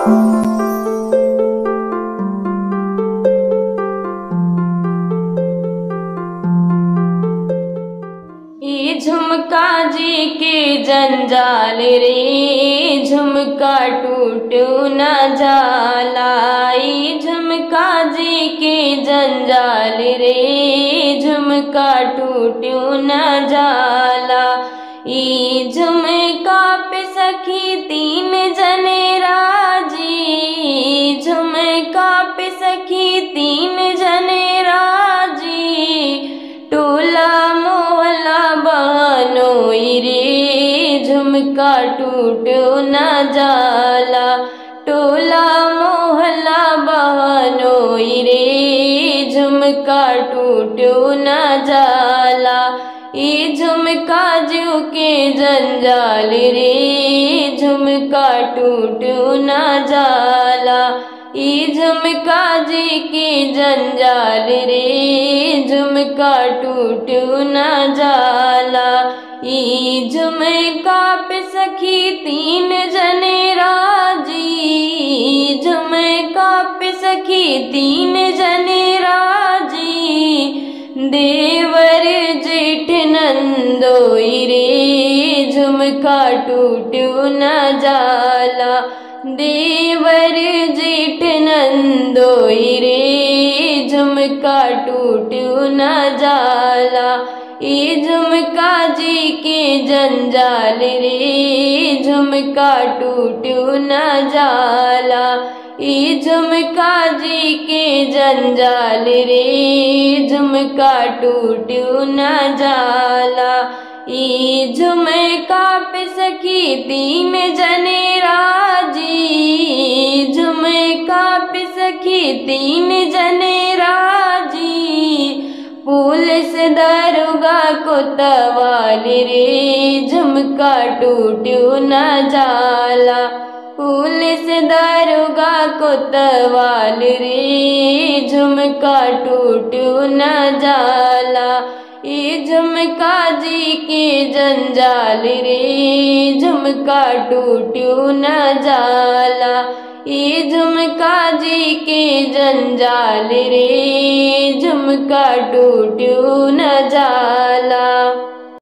ई झुमका जी के जंजाल रे झुमका टूटू न जाला ई झुमका जी के जंजाल रे झुमका टूटू न जाला ई झुमका पे सखी तीन जने राजी झुमका पे सखी तीन जने राजी टोला मोहला बहनोई रे झुमका टूटो न जाला टोला मोहला बहनोई रे झुमका टूटो न जाला ई झुमका जू के जंजाल रे झुमका टूटो न जाला ई झुमका जी के जंजाल रे झुमका टूटू न जाला ई झुमका पे सखी तीन जने राजी झुमका पे सखी तीन जने राजी देवर जेठ नंदोई रे झुमका टूटू न जाला देवर जेठ नंदोई रे झुमका टूटू न जाला ई झुमका जी के जंजाल रे झुमका टूटू न जाला ई झुमका जी के जंजाल रे झुमका टूटू न जाला ई झुमका पे सखी तीन जने राजी झुमका पे सखी तीन जने राजी पुलिस दरोगा को तवाल रे झुमका टूटू न जाला पुलिस दरोगा को तवाल रे झुमका टूटू न जाला ई झुमका जी के जंजाल रे झुमका टूटू न जाला ई झुमका जी के जंजाल रे झुमका टूटू न जाला